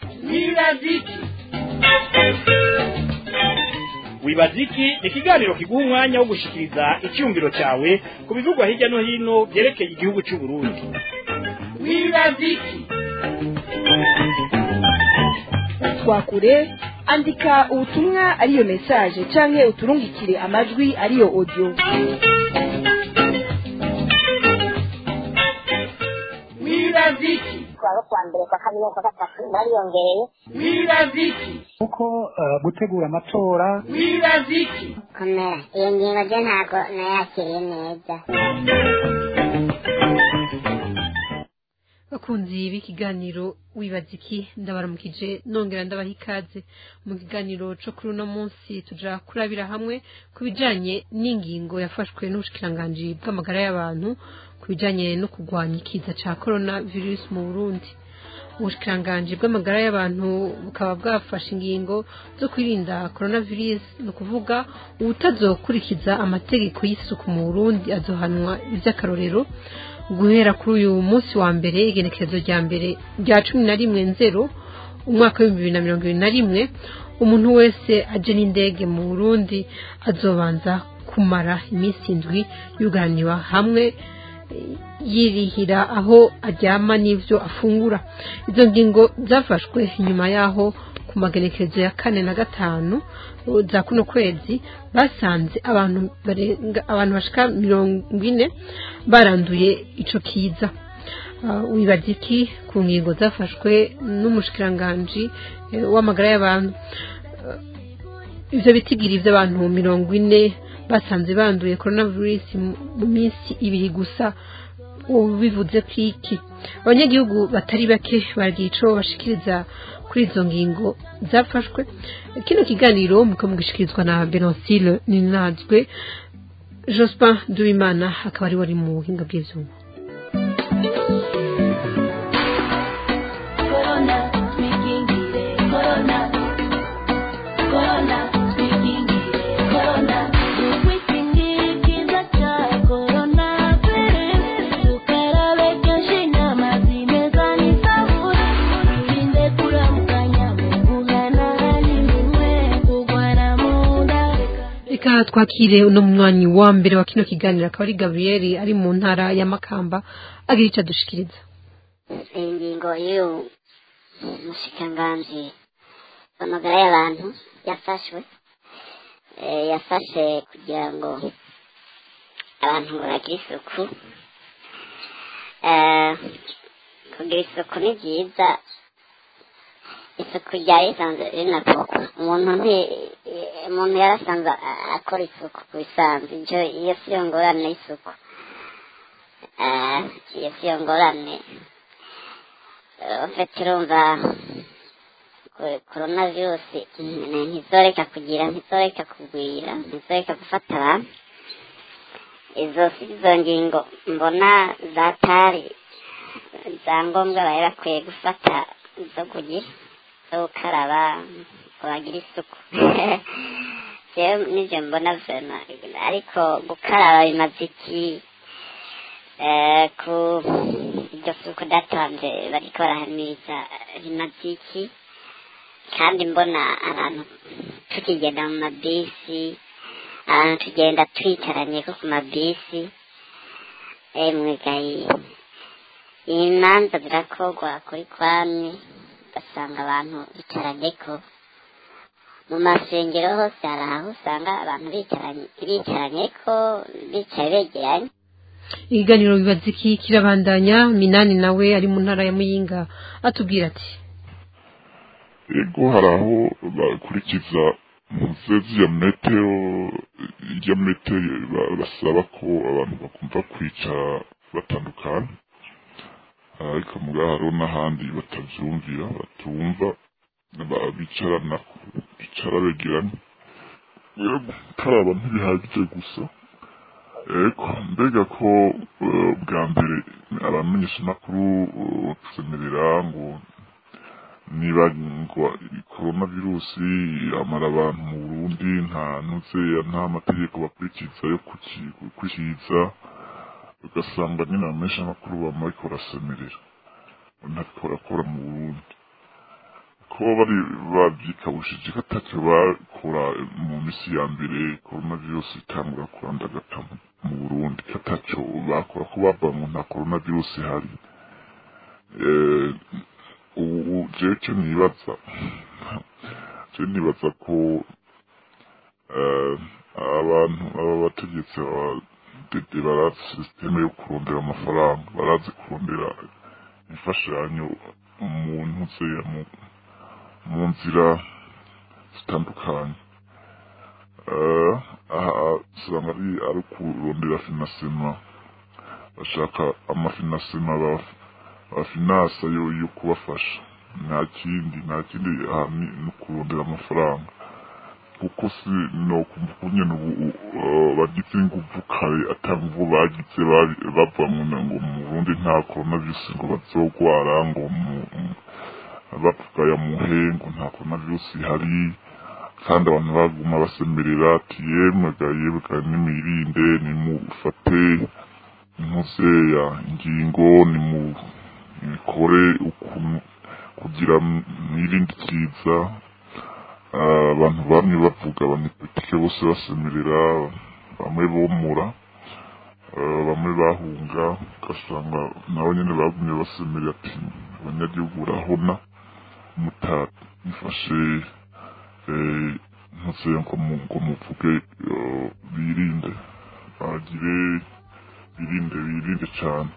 wibaziki wibaziki ni ikiganiro kiguha umwanya wo gushikiriza icyumviro cyawe ku bivugwa hirya no hino byerekeye igihugu cy'u Burundi wibaziki twakure andika ubutumwa ariyo mesaje canke uturungikire amajwi ariyo audio wibaziki kuwa kuwa mbere kwa kabiri kwa gatatu bariyongereye wibaziki kuko eh, gutegura amatora wibaziki komera iyo ngingo ryo ntabwo nayakiriye neza bakunzi b'ikiganiro wibaza iki ndabaramukije nongera ndabaha ikaze mu kiganiro co kuri uno munsi tuja kurabira hamwe ku bijanye n'ingingo yafashwe n'ubushikiranganji bw'amagara y'abantu ku bijanye no kurwanya ikiza ca corona virus mu burundi ubushikiranganji bw'amagara y'abantu bukaba bwafashe ingingo zo kwirinda coronavirus ni ukuvuga uwutazokurikiza amategeko y'isuku mu burundi azohanwa ivy'akarorero guhera kuri uyu munsi wa mbere igenekerezo rya mbere rya cumi na rimwe nzero umwaka w'ibihumbi bibiri na mirongo ibiri na rimwe umuntu wese aje n'indege mu burundi azobanza kumara iminsi indwi yugaraniwe hamwe eh, yirihira aho aryama n'ivyo afungura izo ngingo zafashwe nyuma yaho ku magenekerezo ya kane na gatanu uh, za kuno kwezi basanze abantu barenga abantu bashika mirongo ine baranduye ico kiza Uh, wibaza iki ku ngingo zafashwe n'umushikiranganji eh, w'amagara y'abantu Uh, ivyo bitigiri vy'abantu mirongo ine basanze banduye coronavirus mu mu minsi ibiri gusa ubu bivuze ko iki abanyagihugu batari bake baragira ico bashikiriza kuri izo ngingo zafashwe kino kiganiro muko mugishikirizwa na Benoncile Ninazwe Jospin Duimana akaba ari wari mu buhinga bw'ivyuma Corona, twikingire corona. Corona, twikingire corona. Ukwikingikiza cya corona virus. Tukarabe kenshi n'amazi meza n'isabune. Twirinde kuramukanya mu guhanahana iminwe. Kurwana mu nda. reka twakire uno munywanyi wa mbere wa kino kiganiro akaba ari Gabriel ari mu ntara ya Makamba agira ico adushikiriza iyi ngingo y'uyu mushikiranganji w'amagara y'abantu yafashwe eh, yafashe kugira ngo abantu bagire isuku Eh, kugira isuku ni byiza isuku ryari risanzwe rinakorwa umuntu nti eh, umuntu yarasanzwe a- akora isuku ku bisanzwe ibyo iyo si yo ngorane y'isuku Eh, iyo si yo ngorane ufite urumva korona virusi ntizoreka kugira ntizoreka kugwira ntizoreka gufata abantu izo si izo ngingo mbona zatari za ngombwa bari bakwiye gufata zo kugira zo gukaraba ngo bagire isuku jewe nivyo mbona vema ariko gukaraba bimaze iki Eh, ku iryo suku datanze bariko barahamiriza rimaze iki kandi mbona abantu tukigenda mu mabisi abantu tugenda twicaranye ko ku mabisi emwe gayi imanza zirakorwa kuri kwamwe ugasanga abantu bicaranyeko mu masengero hose hari aho usanga abantu bicaranye bicaranyeko bicaye begeranye ikiganiro bibaza iki kirabandanya minani nawe ari mu ntara ya Muyinga atubwira ati ego hari aho bakurikiza umusozi ya metero ya metero ba- basaba ko abantu bakumva kwicara batandukana ariko mugabo hariho n'ahandi batavyumvira batumva ba- bicarana bicara begeranye rero gukaraba ntibihagije gusa eko mbega ko eh, bwa mbere abamenyeshamakuru eh, tuzemerera ngo niba ngo korona virusi amara abantu mu burundi nta nuze nta mategeko bakurikiza yo kuki- gukurikiza ugasanga nyine abamenyeshamakuru bama bariko barasemerera ntabwo barakora mu burundi ko bari babyikabushije ko atacyo bakora mu minsi ya mbere korona virusi itangura kurandagata mu- mu burundi ko atacyo bakora ko bava mu nta korona virusi ihari Eh, ubu jewe icyo nibaza je nibaza ko eh, abantu aba bategetsi abadede barazi sisiteme yo kurondera amafaranga barazi kurondera imfashanyo mu ntuze mu mu nzira zitandukanye Eh, aha usanga ari ari kurondera finasema bashaka amafinasema ba- bafinasa yo yo kubafasha nta kindi nta kindi aha ni ni ukurondera amafaranga kuko si no kumva nyine ubu uh, bagize inguvu kare atanguvu bagize bari- bava mu na- ngo mu Burundi nta coronavirus ngo bazogwara ngo mu- mu- bavuga ya muhe ngo nta coronavirus ihari kandi abantu baguma basemerera ati yemwe ga yemwe ga nimwirinde nimufate impuzeya ingingo nimukore ukuntu kugira mwirinde ikiza Ah, abantu bamwe bavuga abanyepolitike bose basemerera bamwe bomura ah, bamwe bahunga ugasanga nabo nyene bagumye basemerera ati abanyagihugu barahona mutabifashe eh, ntuze ngo mu- ngo muvuge eh, birinde bagire birinde birinde cane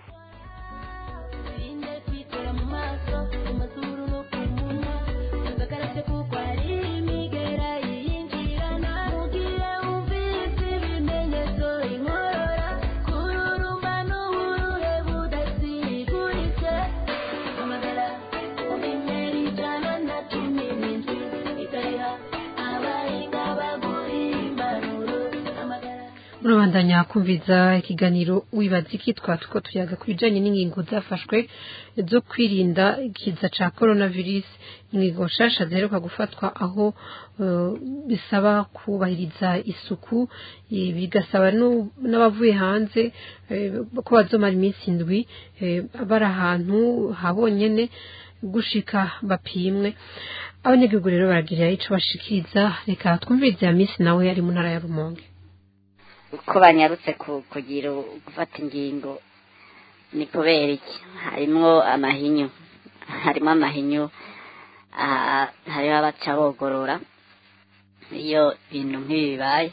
Irinde kwitera mu maso mu mazuru no ku munwa agakarabye kuko ari imigera yiyinjirana mugihe wumvise ibimenyetso inkorora kururumba n'uburuhe budasiguritse amagara umenyera ijana na cumi n'indwi ikariha abahinga bagura imbaruro amagara murabandanya kumviza ikiganiro wibaza iki twatuko tuyaga ku bijanye n'ingingo zafashwe zo kwirinda ikiza ca coronavirus ingingo nshasha ziheruka gufatwa aho eh, bisaba kubahiriza isuku eh, bigasaba nu- n'abavuye hanze eh, ko bazomara iminsi indwi eh, bari ahantu habonyene gushika bapimwe abanyagihugu rero baragira ico bashikiriza reka twumvirize ya minsi nawe ari mu ntara ya rumonge uko banyarutse ku- kugira u- gufata ingingo ni kubera iki harimwo amahinyu harimo amahinyu ah, hariho abaca bogorora iyo ibintu nk'ibi bibaye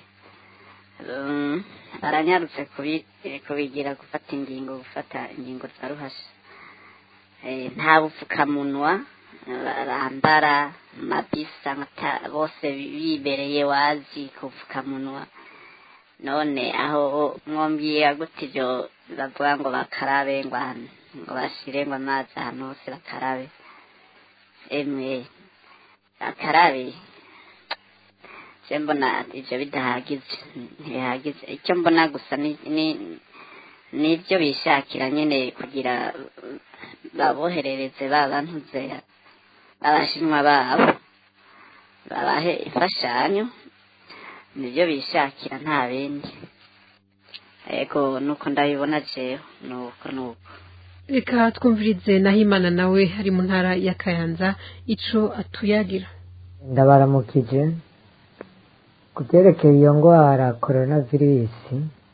Um, baranyarutse kubi- eh, kubigira gufata ingingo gufata ingingo za ruhasha Eh, nta bupfukamunwa eh, bambara mabisa nkata- bose bibereye wazi ku bupfukamunwa none aho mwumviye gute ibyo bavuga ngo bakarabe ngo ahantu ngo bashire ngo amazi ahantu hose bakarabe emwe bakarabe je mbona ivyo bidahagije ntibihagije icyo mbona gusa ni ni- nibyo bishakira nyene kugira uh, baboherereze babantuze abashinwa babo babahe imfashanyo nibyo bishakira nta bindi ego nuko ndabibona jewe nuko nuko reka twumvirize nahimana nawe ari mu ntara ya kayanza ico atuyagira ndabaramukije ku byerekeye iyo ndwara coronavirus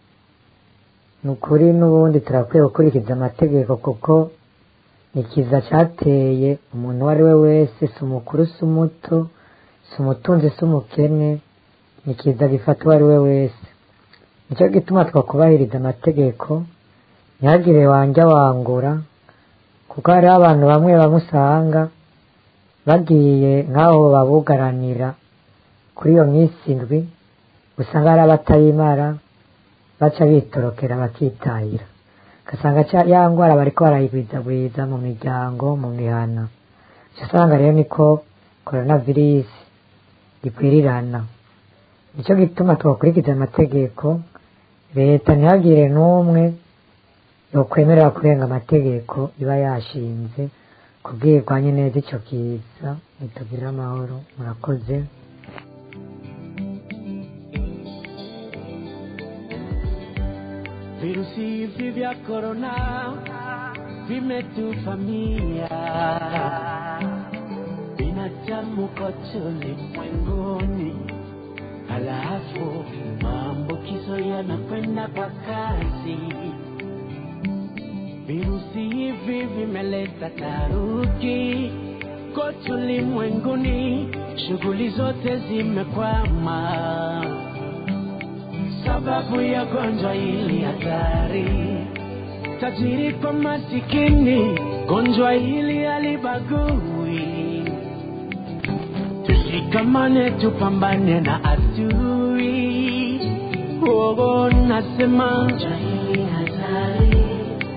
ni ukuri n'ubundi turakwiye gukurikiza amategeko kuko ni ikiza cyateye umuntu uwo ari we wese si umukuru si umuto si umutunzi si umukene ni ikiza gifata uwo ari we wese nicyo gituma twakubahiriza amategeko ntihagire wanjya wangura kuko hariho abantu bamwe bamwe usanga bagiye nk'aho babugaranira kuri iyo minsi indwi usanga hari abatayimara baca bitorokera bakitahira ugasanga ca- ya ndwara bariko barayigwizagwiza mu miryango mu mihana uca usanga rero niko coronavirus ikwirirana nicyo gituma twakurikiza amategeko leta ntihagire n'umwe yokwemerera kurenga amategeko iba yashinze kubwirwanye neza icyo kiza nitugirire amahoro murakoze Virusi hivi vya korona vimetufamia binadamu binadamu kote ulimwenguni, halafu maambukizo yanakwenda kwa kasi. Virusi hivi vimeleta taharuki kote ulimwenguni, shughuli zote zimekwama sababu ya gonjwa hili hatari. Tajiri kwa masikini, gonjwa hili halibagui. Tushikamane, tupambane na adui. Oh, nasema gonjwa hili hatari.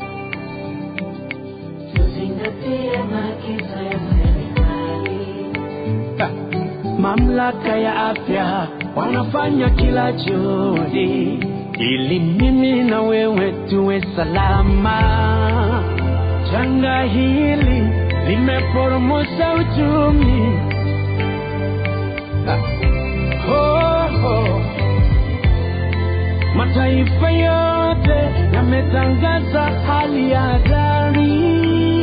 Tuzingatie maagizo ya serikali. Mamlaka ya afya wanafanya kila juhudi ili mimi na wewe tuwe salama. Janga hili limeporomosha uchumi. Oh, oh. Mataifa yote yametangaza hali ya hatari.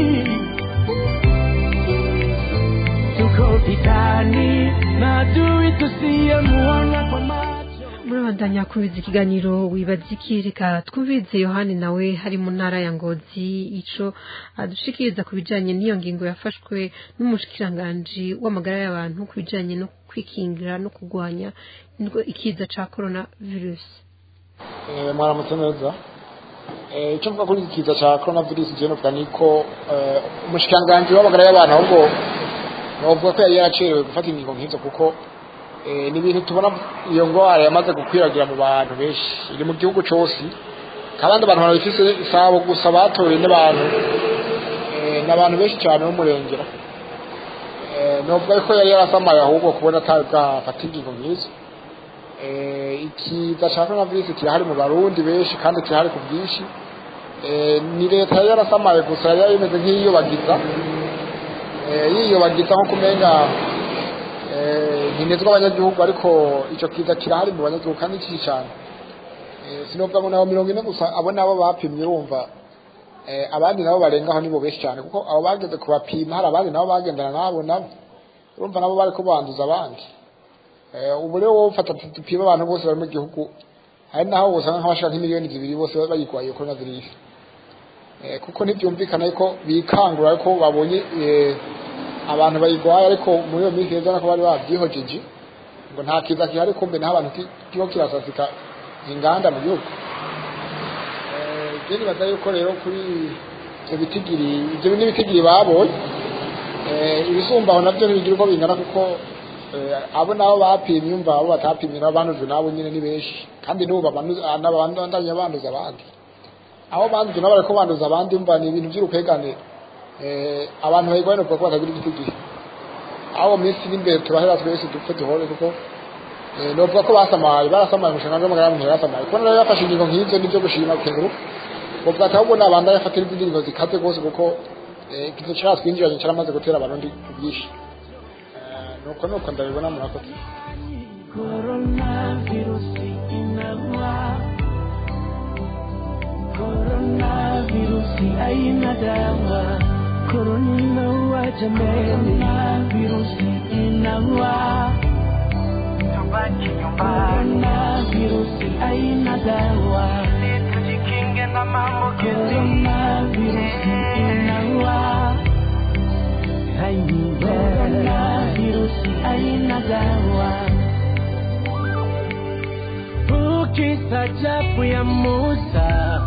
Tuko vitani na adui tusiyemuona kwa macho. murabandanya kubiza ikiganiro wibaza iki reka twumvirize yohani nawe hari mu ntara ya ngozi ico adushikiriza ku bijanye n'iyo ngingo yafashwe n'umushikiranganji w'amagara y'abantu ku bijanye no kwikingira no kurwanya indwa- ikiza ca corona virusi Eh, mwaramutse neza Eh, icyo mvuga kuri iki kiza cya corona virus je novuga ni ko eh, umushikiranganji w'amagara y'abantu ahubwo novuga ko yari yaracerewe gufata ingingo nk'izo kuko eh, ni ibintu tubona iyo ngwara yamaze gukwiragira mu bantu benshi iri mu gihugu cyose kandi abantu barabifise isabo gusa batoye n'abantu eh, n'abantu benshi cyane b'umurengera Eh, novuga ko yari yarasamaye ahubwo kubona atari bwafata ingingo nk'izo eh, ikiza cya coronavirus kirahari mu barundi benshi kandi kirahari ku bwinshi eh, ni leta yari yarasamaye gusa yari imeze nk'iyiyobagiza eh, yiyobagiza nko kumenga eh, nkinezwa abanyagihugu ariko icyo kiza kirahari mu banyagihugu kandi kishi cyane eh, sinovuga ngo nabo mirongo ine gusa abo nabo bapimye urumva eh, abandi nabo barengaho nibo benshi cyane kuko abo bageze kubapima hari abandi nabo bagendana nabo nabo urumva nabo bari kubanduza abandi Eh, ubu rero wowe ufata dupima abantu bose bari mu gihugu hari naho usanga nk'abashaka nk'imiliyoni zibiri bose bayirwaye corona virus eh, kuko ntibyumvikana yuko bikangura ariko babonye eh, abantu bayirwaye ariko muri iyo minsi heza nako bari babyihojeje ngo nta kiza gihari kumbe naho abantu ki- kiho kirasasika inganda mu gihugu Eh, je nibaza yuko rero kuri ibyo bitigiri ibyo ni ibitigiri babonye eh, ibisumbaho nabyo ntibigira uko bingana kuko eh, abo nabo bapimye umva abo batapimye nabo bandujwe nabo nyine ni benshi kandi n'ubu babandanya banduza abandi aho bandujwe nabo bariko banduza abandi umva ni ibintu by'urukwegane eh, abantu bayirwaye nuvuga ko batagira igitigiri aho mu minsi iri imbere turahera twese dupfe duhore kuko eh, novuga ko basamaye barasamaye umushinga w'amagara y'abantu yarasamaye kuko rero yafashe ingingo nk'izo nibyo gushima kenguruka ubwo atahubwo nabanda yafatira izindi ngingo zikaze rwose kuko eh, ikizo cyatwinjiranye cyaramaze gutera abarundi ku bwinshi Eh, nuko nuko ndabibona murakoze Coronavirusi inaua, coronavirusi haina dawa, corona inaua jameni, coronavirusi inaua, tubaki nyumbani, coronavirusi haina dawa, tujikinge na maambukizi, coronavirusi inaua, coronavirusi haina dawa. Ukistajabu ya Musa,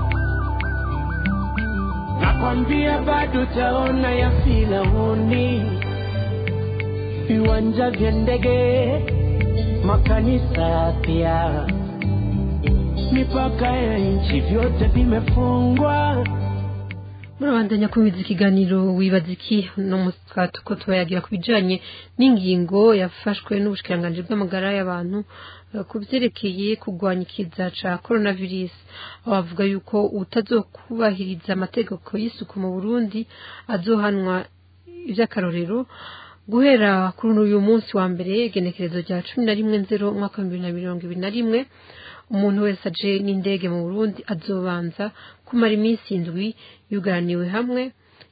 nakwambia bado taona ya Firauni, viwanja vya ndege, makanisa pia, mipaka ya nchi vyote vimefungwa. murabandanya kubiza ikiganiro wibaza iki no musika tuko tubayagira ku bijanye n'ingingo yafashwe n'ubushikiranganji bw'amagara y'abantu eh, ku vyerekeye kurwanya ikiza ca coronavirus aho bavuga yuko utazokubahiriza amategeko y'isuku mu burundi azohanwa ivy'akarorero guhera kuri uyu munsi wa mbere igenekerezo rya cumi na rimwe nzero umwaka w'ibihumbi bibiri na mirongo ibiri na rimwe umuntu wese aje n'indege mu burundi azobanza kumara iminsi indwi yugaraniwe hamwe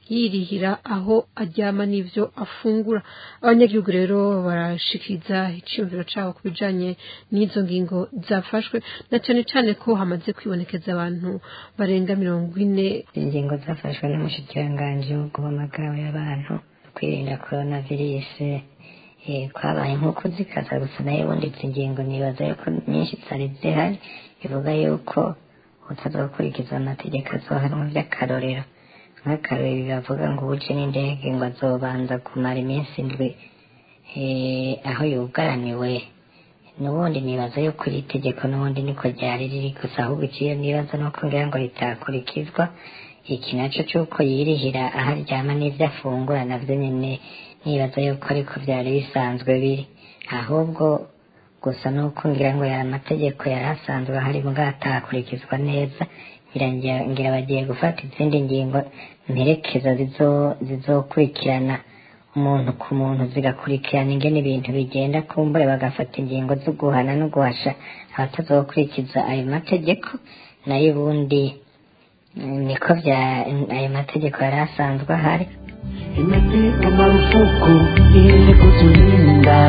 yirihira aho aryama n'ivyo afungura abanyagihugu rero barashikiriza iciyumviro cabo ku bijanye n'izo ngingo zafashwe na cane cane ko hamaze kwibonekeza abantu barenga mirongo ine ingingo zafashwe n'umushikiranganji wo guhamagara y'abantu kwirinda korona virusi kwabaye nk'uko zikaza gusa nayo ubundi izi ngingo nibaza yuko nyinshi zari zihari bivuga yuko utazokurikiza amategeko azohanwa by'akarorero nk'akarorero bavuga ngo uje n'indege ngo azobanza kumara iminsi indwi aho yugaraniwe n'ubundi nibaza yuko iri tegeko n'ubundi niko ryari riri gusa ahubwo ikiyo nibaza nuko ngira ngo ritakurikizwa iki naco c'uko yirihira aho aryama n'ivyo afungura navyo nyene nibaza yuko ariko vyari bisanzwe biri ahubwo gusa nuko ngira ngo yari amategeko yari asanzwe ahari mugabo atakurikizwa neza ngira bagiye gufata izindi ngingo mperekeza zizokurikirana umuntu ku muntu zigakurikirana ingene ibintu bigenda kumbure bagafata ingingo zo guhana no guhasha abatazokurikiza ayo mategeko nayo ubundi niko vya ayo mategeko yari asanzwe ahari imepigwa marufuku ili kutulinda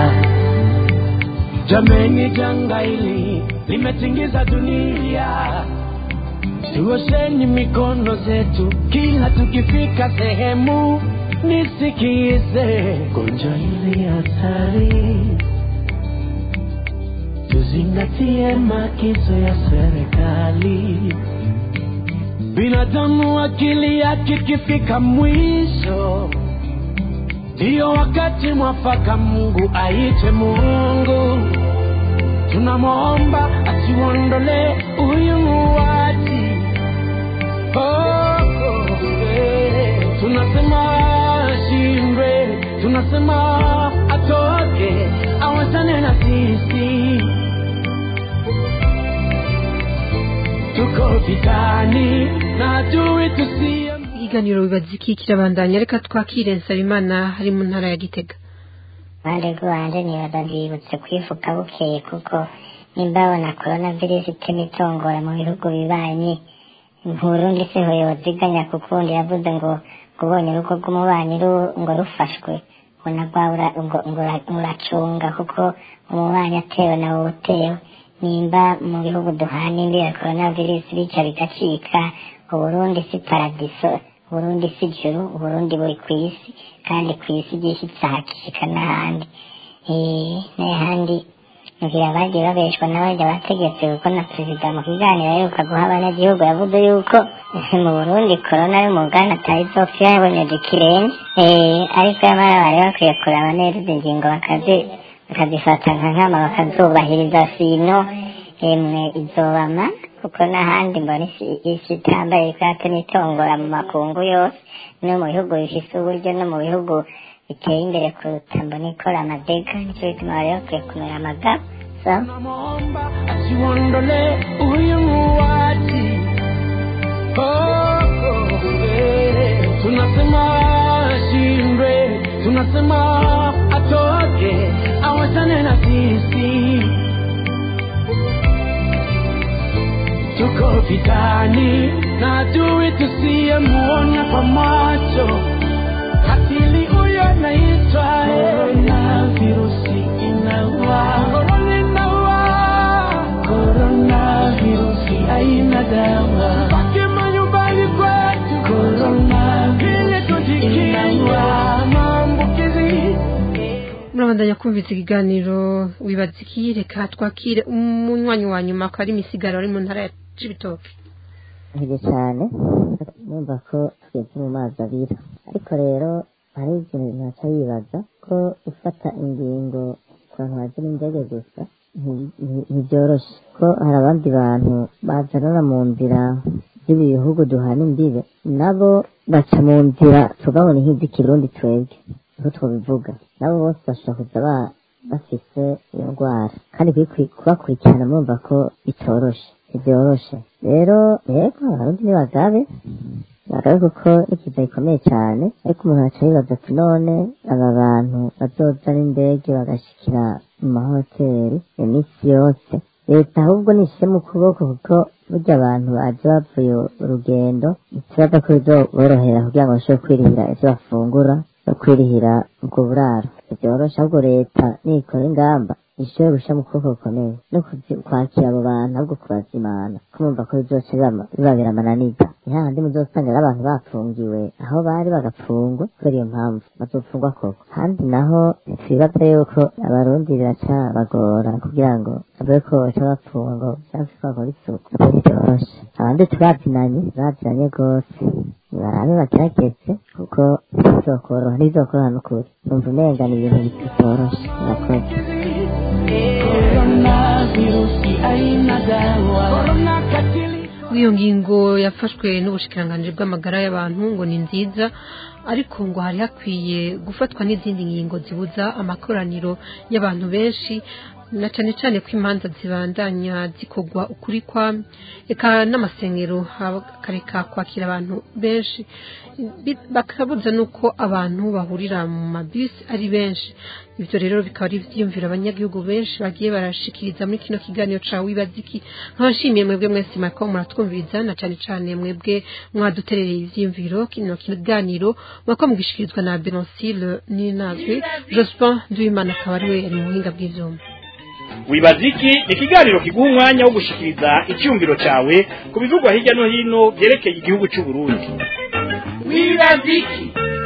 jameni janga hili limetingiza dunia tuosheni mikono zetu kila tukifika sehemu nisikize gonjwa hili hatari tuzingatie maagizo ya serikali binadamu akili yake ikifika mwisho ndiyo wakati mwafaka mungu aite mungu tunamwomba asiuondole huyu muuaji oh, oh, eh. tunasema ashindwe tunasema atoke awachane na sisi tuko vitani na adui tusiye ikiganiro bibaza iki kirabandanya reka twakire nsabimana hari mu ntara ya gitega bande rwanje nibaza ndibutse kwifuka bukeye kuko nimbabona korona virusi itema itongora mu bihugu bibanyi Burundi se hoyoziganya kukundi yavuze ngo ubonye urugo rw'umubanyi ngo rufashwe ngo nagwabura ngo uracunga kuko umubanyi atewe nawe utewe nimba mu bihugu duhana imbi ya korona virusi bica bigacika uburundi si paradiso uburundi si juru uburundi buri ku isi kandi ku isi gishyitse hakishika n'ahandi n'ahandi ngira bagiye babeshwa n'abajya bategetse kuko na perezida mu kiganiro aheruka guha abanyagihugu yavuze yuko mu burundi korona y'umugana atayizopfa yabonyeje ikirenge ariko yamara bari bakwiye kuraba neza izi ngingo bakazi bakazifata nka nkama bakazubahiriza sino emwe izobama kuko n'ahandi mbona isi itambaye ikate n'itongora mu makungu yose no mu bihugu bifise uburyo no mu bihugu biteye imbere kuruta mbona ikora amadega nicyo bituma bari bakwiye kumera amagabo tunamwomba asiuondole huyu muuaji oh, oh, eh. tunasema ashindwe tunasema atoke awachane na sisi tuko vitani na adui tusiyemuona kwa macho katili huyo naitwa korona virusi inaua korona inaua korona virusi haina dawa baki manyumbani kwetu korona vile tujikinga maambukizi murabandanya kumvise ikiganiro wibaza iki reka twakire umunywanyi wa nyuma ko ari imisigaro ari mu ntara ya cibitoke ntege cyane numva ko tugeze mu mazi abira ariko rero hari ikintu ntaca yibaza ko ufata ingingo ku bantu baje n'indege gusa ntibyoroshe ko hari abandi bantu bazanana mu nzira z'ibi bihugu duhana imbibe nabo baca mu nzira tugabona nk'iz'ikirundi twebwe niho twabivuga nabo bose bashobora kuza bafise iyo ndwara kandi kubakurikirana murumva ko bitoroshe ntibyoroshe rero yego abarundi ni bagabe bagabe kuko n'ikiza gikomeye cyane ariko umuntu aca yibaza ati none aba bantu bazoza n'indege bagashikira mu mahoteli iminsi yose leta ahubwo nishyire mu kuboko kuko burya abantu baje bavuye urugendo ikibazo ko bizoborohera kugira ngo bashobore kwirihira ivyo bafungura no kwirihira ubwo buraro vyoroshe ahubwo leta nikora ingamba ishobore gushyira mu kuboko gukomeye no kuzi- kwakira abo bantu ahubwo kubazimana kumva ko bizoca bibama- bibabera amananiza ni hahandi muzosanga rero abantu bafungiwe aho bari bagapfungwa kubera iyo mpamvu bazopfungwa koko kandi naho twibaza yuko abarundi biracabagora kugira ngo bavuge ko baca bapfungwa ngo cyangwa se bakora isuku nabwo ntivyoroshe abandi turazinanye turazinanye rwose barabe bagerageze kuko bizokoroha ntibizokoroha n'ukuri numva umenga ni ibintu bitoroshe murakoze Coronavirusi haina dawa. Corona katili. iyo ngingo yafashwe n'ubushikiranganji bw'amagara y'abantu ngo ni nziza ariko ngo hari hakwiye gufatwa n'izindi ngingo zibuza amakoraniro y'abantu benshi na cane cane ko imanza zibandanya zikorwa ukuri kwa eka n'amasengero akareka kwakira abantu benshi Bi- bakabuza nuko abantu bahurira mu mabisi ari benshi ivyo rero bikaba ari ivyiyumviro abanyagihugu benshi bagiye barashikiriza muri kino kiganiro ca wibaziki nkabashimiye mwebwe mwese mariko muratwumviriza na cane cane mwebwe mwaduterereye ivyiyumviro kino kiganiro mwako mugishikirizwa na Benoncile Ninazwe Jospin Nduwimana akaba ari we ari mu buhinga bw'ivyuma wibaziki ni ikiganiro kiguha umwanya wo gushikiriza icyumviro cyawe ku bivugwa hirya no hino byerekeye igihugu cy'u Burundi wibaziki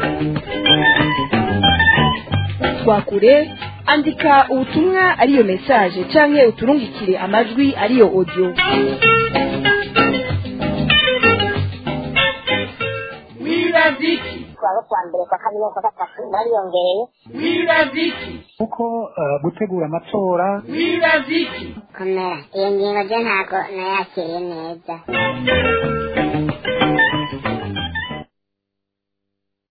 twakure andika ubutumwa ariyo message canke uturungikire amajwi ariyo audio wibaziki twaba kwa mbere kwa kabiri kwa gatatu bariyongereye wibaziki kuko eh, gutegura amatora wibaziki komera iyo ngingo je ntago nayakiriye neza